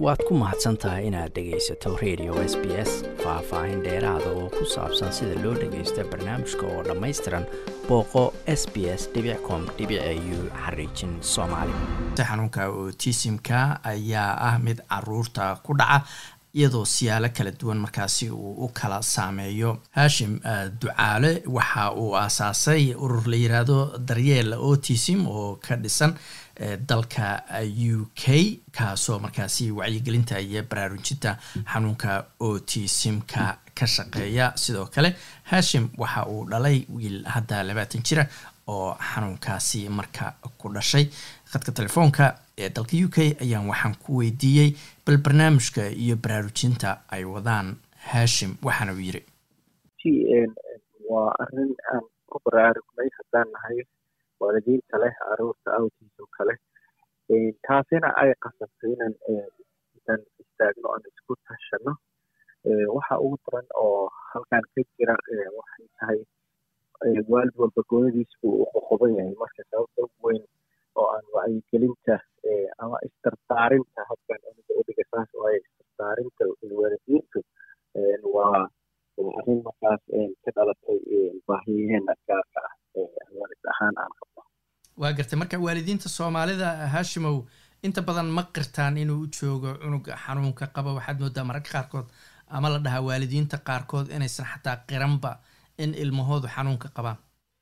waad ku mahadsan tahay inaad dhegaysato radio s b s faah-faahin dheeraada oo ku saabsan sida loo dhagaysto barnaamijka oo dhammaystiran booqo s b s com u xariijin soomaali xanuunka otisimka ayaa ah mid caruurta ku dhaca iyadoo siyaalo kala duwan markaasi uu u kala saameeyo haashim ducaale waxa uu aasaasay urur la yiraahdo daryeel otism oo ka dhisan dalka u k kaasoo markaasi wacyigelinta iyo baraarujinta xanuunka otisimka ka shaqeeya sidoo kale haashim waxa uu dhalay wiil hadda labaatan jira oo xanuunkaasi marka ku dhashay khadka telefoonka ee dalka u k ayaan waxaan ku weydiiyey bal barnaamijka iyo baraarujinta ay wadaan haashim waxaana uu yiri waa arin aan ku baraarugnay haddaan nahay waalidiinta leh caruurta autism kale taasina ay qasabtay inan inaan istaagno aan isku tashano waxa ugu daran oo halkan ka jira waxay tahay waalid walba goonadiis buu u qoqoban yahay marka sababta ugu weyn oo aan wacyigelinta ama isdardaarinta habkan aniga udhiga saas waaye isdardaarinta waalidiintu waa arrin markaas ka dhalatay baahiyaheena gaarka ah waalid ahaan aan qabno waa gartay marka waalidiinta soomaalida haashimow inta badan ma qirtaan inuu u joogo cunuga xanuunka qaba waxaad moodaa mararka qaarkood ama la dhahaa waalidiinta qaarkood inaysan xataa qiranba in ilmahoodu xanuunka qabaan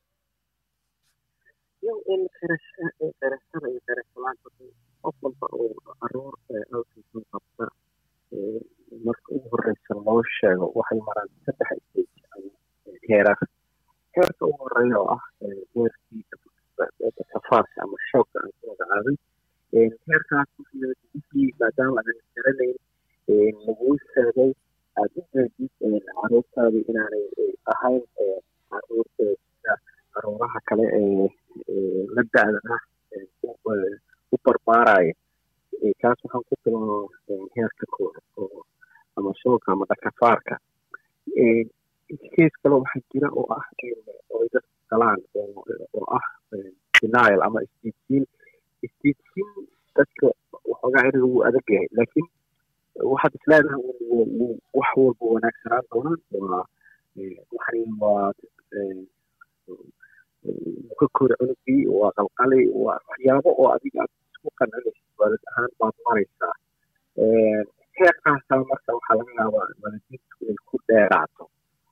qirashada iyo qirashalaanta qof walba oo caruur autism qabta marka ugu horeysa loo sheego waxay maraan saddex stage heerar heerka ugu horeeya oo ah heerkii kafaarka ama shoogka aan ku magacaabay heerkaas wixii maadaama aadan garanayn laguu sheegay aada u jeedid caruurtaadi inaanay ahayn caruur sida caruuraha kale ee la da-da ah u barbaaraya kaas waxaan ku bilaaba heerka kooda oo ama shoogka ama dhakafaarka kees kale waxaa jira oo ah oy dadku galaan oo ah denial ama isdiidsiin isdiidsiin dadka waxoogaa eriga wuu adag yahay laakiin waxaad isleedahay wax walba wanaagsanaan doonaan waa waxani waa ka kori cunugii waa qalqali waa waxyaabo oo adiga aad isku qancinaysid waalid ahaan baad maraysaa heerkaasaa marka waxaa laga yaabaa waalidiintu inay ku dheeraato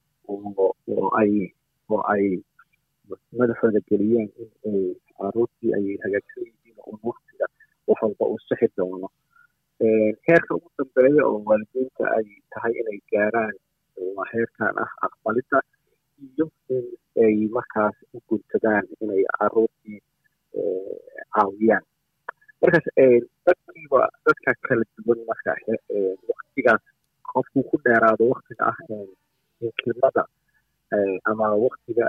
oo ay oo ay madaxooda geliyaan in ay caruurtii ay hagaagsan yihiin un waktiga wax walba uu sixi doono heerka ugu dambeeya oo waalidiinta ay tahay inay gaaraan waa heerkan ah aqbalidda iyo in ay markaas u guntadaan inay caruurtii caawiyaan markaas dadkiiba dadka kala duwan marka waktigaas qofkuu ku dheeraado waktiga ah inkilmada ama waktiga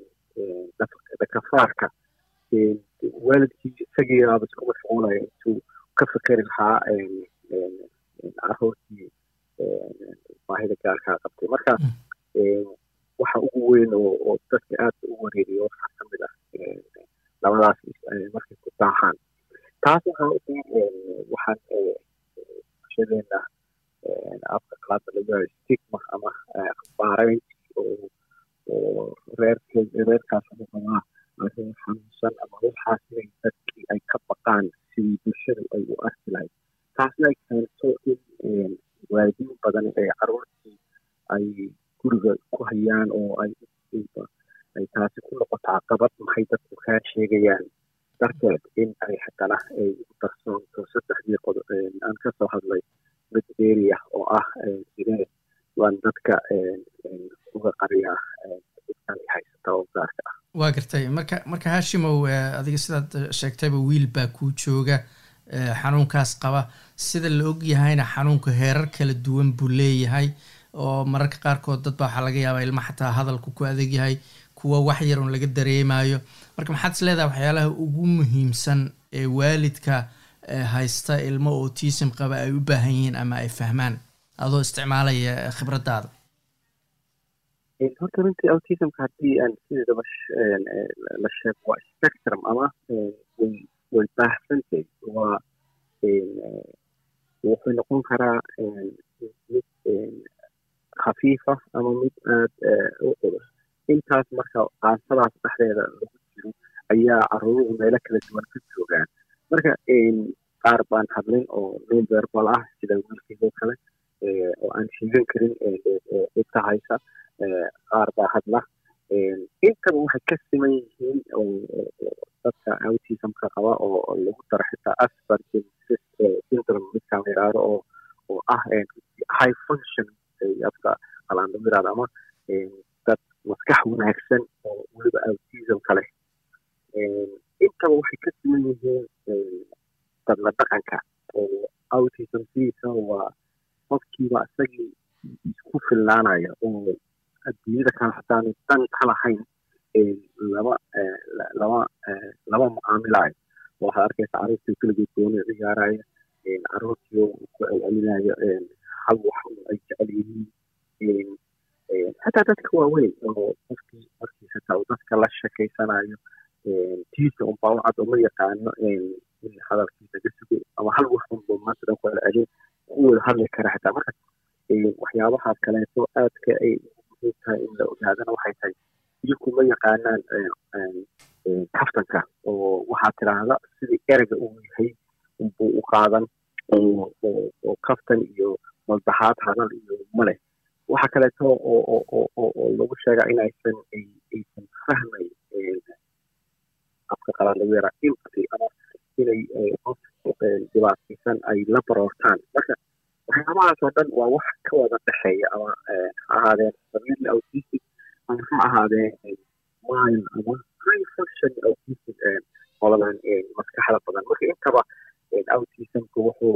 dhakafaarka waalidkii isagiibaaba isku mashquulaya intuu ka fikeri lahaa caruurtii baahida gaarkaa qabtay marka waxa ugu weyn oo dadka aada u wareeriya waxaa ka mid ah labadaas markay ku daahaan taas waxaa u waxaan bulshadeena afka qalaada laga stigma ama baarayn oo oo reerkeed reerkaas wuxuu qabaa arrin xanuunsan ama waxaas inay dadkii ay ka baqaan sidii bulshadu ay u arki lahayd taasna ay keento in waalidiin badan ee caruurtii ay guriga ku hayaan oo ay ay taasi ku noqoto caqabad maxay dadku kaa sheegayaan darteed in ay haddana ay ugu darsoonto saddexdii qod aan ka soo hadlay mid area oo ah sidee waan dadka uga qariyaa dadkan haysata oo gaarka ah waa gartay marka marka haashimow adiga sidaad sheegtayba wiil baa kuu jooga xanuunkaas qaba sida la og yahayna xanuunka heerar kala duwan buu leeyahay oo mararka qaarkood dad baa waxaa laga yaabaa ilma xataa hadalku ku adag yahay kuwa wax yar un laga dareemayo marka maxaad is leedahay waxyaalaha ugu muhiimsan ee waalidka haysta ilmo autism qaba ay u baahan yihiin ama ay fahmaan adoo isticmaalaya khibraddaada horta runtii autismka haddii aan sideedaba la sheego waa spectrum ama way way baahsantahay waa wuxuu noqon karaa mid khafiifa ama mid aada u culus intaas marka qaasadaas dhexdeeda lagu jiro ayaa caruuruhu meelo kala duwan ka joogaan marka qaar baan hadlin oo non verbal ah sida wiilkiisoo kale oo aan sheegan karin dhibka haysa qaar baa hadla intaba waxay ka siman yihiin dadka autismka qaba oo lagu daro xitaa asperger syndrome midkaan la yidhaahdo oo oo ah high function afka qalaan lagu yidhahdo ama dad maskax wanaagsan oo weliba autismka leh intaba waxay ka siman yihiin dadla dhaqanka oo autism sidiisa waa qofkiiba isagii isku fillaanaya oo adduunyada kale hataanu dan ka lahayn lama lama lama mucaamilayo waxaad arkaysa carruurtii keligood gooni ciyaaraya carruurtii ku celcelinayo hal wax ay jecel yihiin xataa dadka waaweyn oo qofkii markii xitaa uu dadka la shekeysanayo tiisa unbaa u cad uma yaqaano in hadalkiisa ka sugo ama hal wax unba maanta dhan ku celcelin u wada hadli kara xitaa marka waxyaabahaas kaleeto aadka ay muhiim tahay in la ogaadana waxay tahay iyaku ma yaqaanaan kaftanka oo waxaa tidhaahda sidii ereyga uu yahay unbuu u qaadan oo kaftan iyo maldaxaad hadal iyo male waxa kaleeto oo lagu sheegaa in aysan aysan fahmayn afka qalaad lagu yaraa empathy ama inay qof dhibaataysan ay la baroortaan marka waxyaabahaas oo dhan waa wax ka wada dhexeeya ama ha ahaadeen family autistic ama ha ahaadeen mile ama high function autistic qoladan maskaxda badan marka intaba autismku wuxuu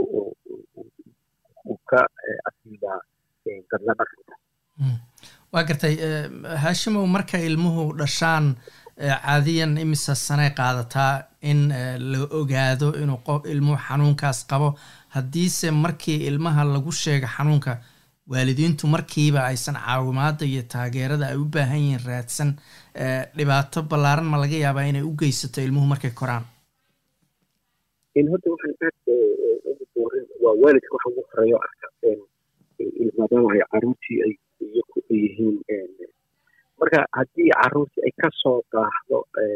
uu ka asiibaa dadla dhaqanka waa gartay haashimow marka ilmuhu dhashaan caadiyan imisa sanay qaadataa in la ogaado inuu qof ilmuhu xanuunkaas qabo haddiise markii ilmaha lagu sheega xanuunka waalidiintu markiiba aysan caawimaada iyo taageerada ay u baahan yihiin raadsan dhibaato ballaaran ma laga yaabaa inay u geysato ilmuhu markay koraan horta waxaan aad ugu doorin waa waalidka waxa ugu horeeyo arka maadaama ay caruurtii ay iyaku yihiin marka haddii caruurtii ay kasoo daahdo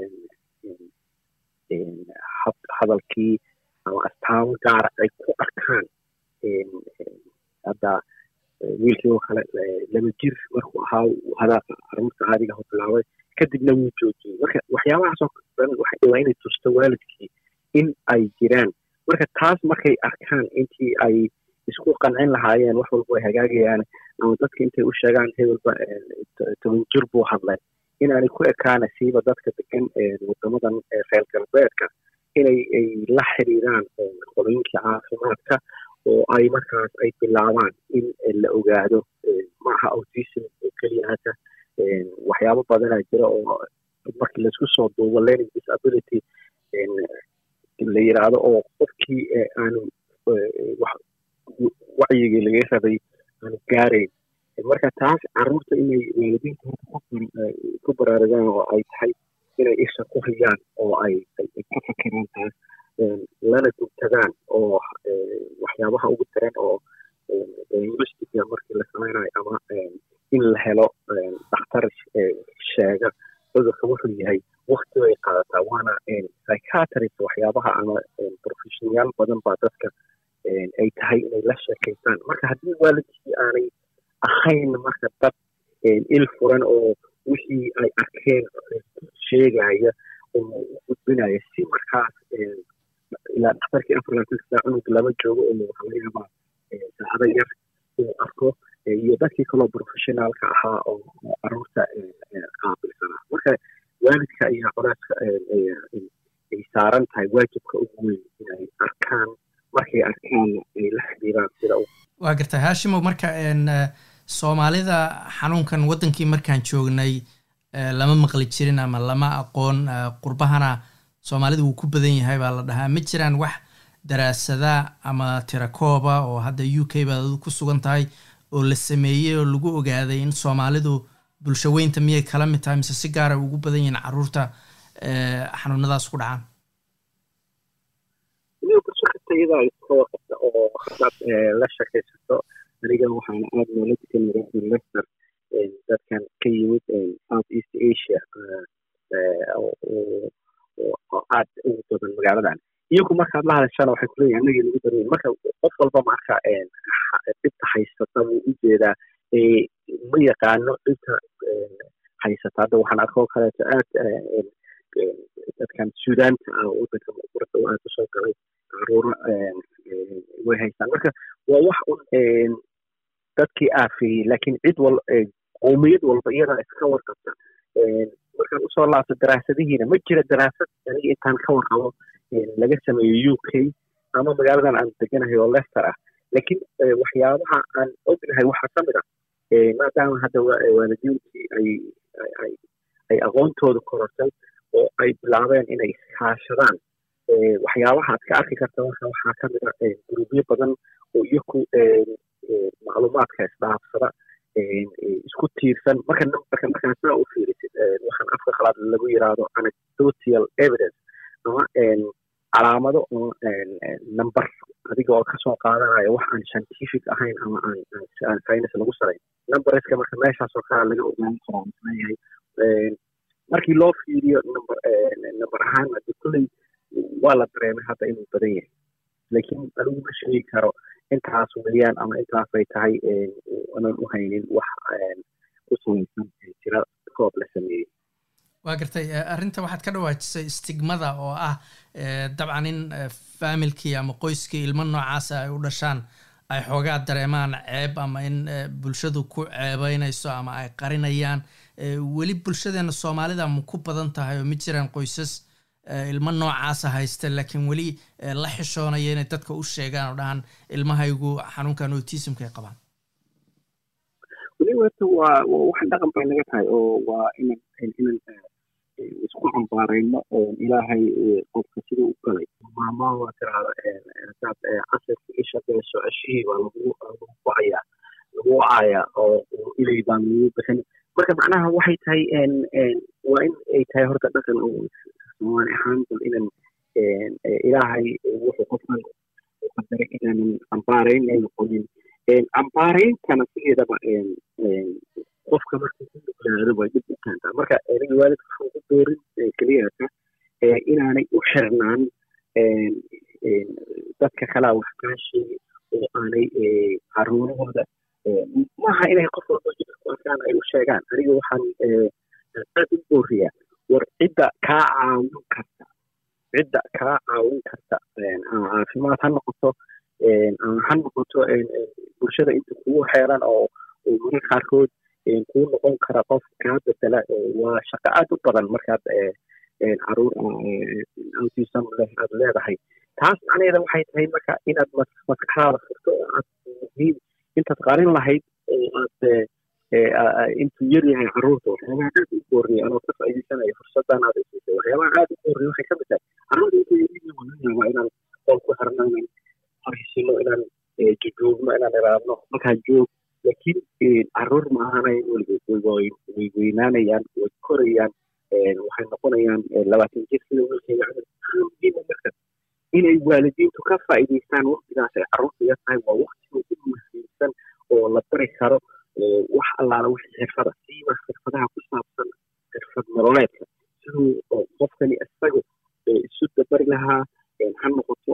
hadalkii ama astaamo gaara ay ku arkaan hadda wiilkii oo kale laba jir markuu ahaa hadaaqa caruurta caadiga ho bilaabay kadibna wuu joojiyey marka waxyaabahaasoo dhan waxay dhawaa inay tusto waalidkii in ay jiraan marka taas markay arkaan intii ay isku qancin lahaayeen wax walba ay hagaagayaan ama dadka intay u sheegaan hebelba toban jir buu hadlay inaanay ku ekaana siiba dadka degan wadamadan reer galbeedka inay ay la xiriiraan qolooyinkii caafimaadka oo ay markaas ay bilaabaan in la ogaado maaha autism oo keliya hata waxyaabo badanaa jira oo markii laisku soo duubo learning disability la yiraahdo oo qofkii aanu wacyigii laga rabay aanu gaarayn marka taas caruurta inay waalidiinta ku baraarugaan oo ay tahay inay isha ku hayaan oo ay ka fakiraan taas lana gubtadaan oo waxyaabaha ugu daran oo diagnostica markii la samaynayo ama in la helo dhakhtar sheega cudurka wuxuu yahay wakti bay qaadataa waana psychiatrist waxyaabaha ama professionayaal badan baa dadka ay tahay inay la sheekaystaan marka haddii waalidkii aanay ahayn marka dad il furan oo wixii ay arkeen sheegaya oo u gudbinaya si markaas ilaa dhakhtarkii afar laatan saa cunug lama joogo oo waxaa laga yaabaa saacado yar uu arko iyo dadkii kaloo professionaalka ahaa oo caruurta qaabilsanaa marka waalidka ayaa colaaska ay saaran tahay waajibka ugu weyn inay arkaan markay arkaan ay la xiriiraan sida waa gartay haashimow marka soomaalida xanuunkan waddankii markaan joognay lama maqli jirin ama lama aqoon qurbahana soomaalida wuu ku badan yahay baa la dhahaa ma jiraan wax daraasada ama tirakooba oo hadda u k baad adu ku sugan tahay oo la sameeyey oo lagu ogaaday in soomaalidu bulsho weynta miyay kala mid tahay mise si gaara ugu badan yihiin caruurta xanuunadaas ku dhacaan bulsho kasta iyadaa iska warqabta oo haddaad la shakaysato aniga waxaana aada noola degan magaalada lester dadkan ka yimid south east asia oo aad ugu badan magaaladan iyagu markaad la hadashana waxay kuleeyihin anagii nagu dareeyin marka qof walba marka dhibta haysata buu u jeedaa ma yaqaano dhibta haysata hadda waxaan arkoo kaleeto aad dadkan suudaanta ah wadanka murda aad usoo galay caruuro way haystaan marka waa wax un dadkii aafeeyey laakiin cid wal qowmiyad walba iyadaa iska warqabta markaan usoo laabto daraasadihiina ma jira daraasad aniga intaan ka warqabo laga sameeyo u k ama magaaladan aan deganahay oo lester ah laakiin waxyaabaha aan ognahay waxaa ka mid ah maadaama hadda waalidiintii ay ay aqoontooda korortay oo ay bilaabeen inay kaashadaan waxyaabaha aad ka arki karta marka waxaa ka mid ah gurubyo badan oo iyaku macluumaadka isdhaafsada isku tiirsan marka numberka markaa saa u fiirisid waxaan afka khalaad lagu yiraahdo anecdotal evidence ama calaamado oo number adiga oo kasoo qaadanayo wax aan scientific ahayn ama aan aan science lagu sarayn numberska marka meeshaas oo kale laga ogaan karaa leeyahay markii loo fiiriyo number number ahaan hadi kulley waa la dareemay hadda inuu badan yahay laakiin anigu ma sheegi karo intaas weeyaan ama intaasay tahay aanan u haynin wax ku samaysan jira koob la sameeyey waa gartay arrinta waxaad ka dhawaajisay stigmada oo ah dabcan in faamilkii ama qoyskii ilmo noocaasa ay u dhashaan ay xoogaa dareemaan ceeb ama in bulshadu ku ceebeynayso ama ay qarinayaan weli bulshadeena soomaalida ma ku badan tahay oo ma jiraan qoysas ilmo noocaasa haysta laakiin weli la xishoonaya inay dadka u sheegaan oo dhahaan ilmahaygu xanuunkan autismka ay qabaan weli horta waa waxaan dhaqan bay naga tahay oo waa inan inan isku cambaarayno ilaahay qofka siduu u galay maama waa tiraahda hadaad casirka isha beesho ceshihii baa lagu lagu wacayaa lagu wacayaa oo ilay baan lagu bixin marka macnaha waxay tahay waa in ay tahay horta dhaqan oo soomaali ahaan bal inan ilaahay wuxuu qofkan u qadaray inaanan cambaarayn ay noqonin cambaarayntana sideedaba qofka marka ku nuglaado way dhib u keentaa marka aniga waalidka waxaan ku doorin keliyata inaanay u xirnaan dadka kalaa wax kaa sheegi oo aanay caruurahooda maaha inay qof walba jidka ku arkaan ay u sheegaan aniga waxaan aad u booriyaa war cidda kaa caawin karta cidda kaa caawin karta caafimaad ha noqoto ha noqoto bulshada inta kugu xeeran oo mararka qaarkood kuu noqon kara qof kaa bedela waa shaqo aad u badan markaad caruur autism leh aad leedahay taas macnaheeda waxay tahay marka inaad maskaxdaada furto oo aad muhiim intaad qarin lahayd oo aad intuu yar yahay caruurta waxyaabaha aad u booriya anoo ka faa'iidaysanayo fursadan aad isiisay waxyaabaha aad u booriya waxay ka mid tahay caruurta intuu yar yahay waa laga yaabaa inaan qool ku xirno inaan haysino inaan jujuubno inaan iraadno halkaa joog laakiin caruur ma ahanayn weligood way weynaanayaan way korayaan waxay noqonayaan labaatan jir sida wiilkayga camal muhiima marka inay waalidiintu ka faa'iidaystaan waqtigaas ay caruurta yar tahay waa waqtiga ugu muhiimsan oo la bari karo wax allaala wixii xirfada siiba xirfadaha ku saabsan xirfad nololeedka siduu qofkani isagu isu dabari lahaa ha noqoto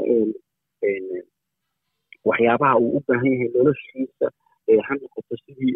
waxyaabaha uu u baahan yahay noloshiisa ha noqoto sidii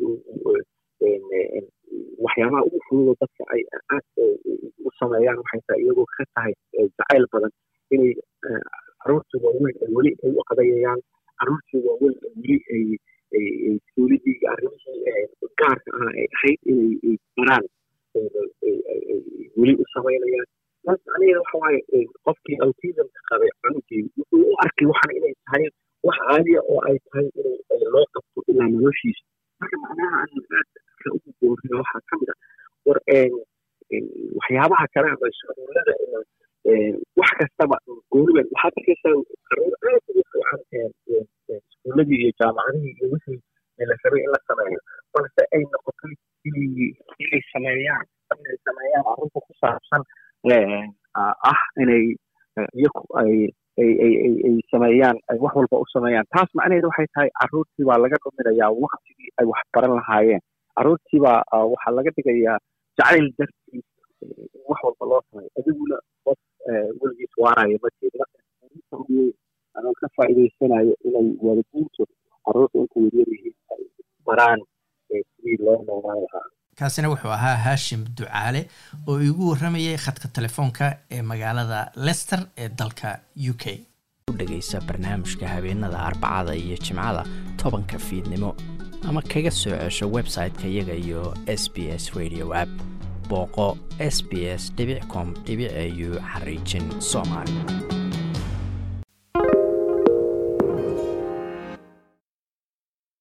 waxyaabaha ugu fududo dadka ay aad u sameeyaan waxay tahay iyagoo ka tahay jacayl badan inay caruurtii waaweyn ay weli ay u qadayayaan caruurtii waaweyn ay weli ay suulidii iyo arrimihii gaarka ah ay ahayd inay baraan weli u samaynayaan taas macnaheeda waxa waaye qofkii autismka qabay cunugii wuxuu u arkay waxan inay tahay wax caaliya oo ay tahay in loo qabto ilaa noloshiisa marka macnaha aan aad ka ugu booriyo waxaa ka mid ah war waxyaabaha kale ama iskuulada wax kastaba gooniban waxaad arkaysaa caruur aad ugu fiican iskuuladii iyo jaamacadihii iyo wixii la rabay in la sameeyo balse ay noqotay inay inay sameeyaan inay sameeyaan arrinta ku saabsan ah inay iyaku ay ay ay ay ay sameeyaan ay wax walba u sameeyaan taas macnaheedu waxay tahay carruurtii baa laga dhuminayaa waktigii ay wax baran lahaayeen carruurtii baa waxaa laga dhigayaa jacayl dartiis in wax walba loo sameeyo adiguna qof weligiis waarayo ma jeedna anoo ka faa'iidaysanayo inay waalidiintu carruurta inta yaryar yihiin ay baraan sidii loo noolaan lahaa kaasina wuxuu ahaa haashim ducaale oo iigu warramayay khadka telefoonka ee magaalada lester ee dalka u k dhegaysa barnaamijka habeenada arbacada iyo jimcada tobanka fiidnimo ama kaga soo cesho website-ka iyaga iyo s b s radio app booqo s b s com au xariijin soomaali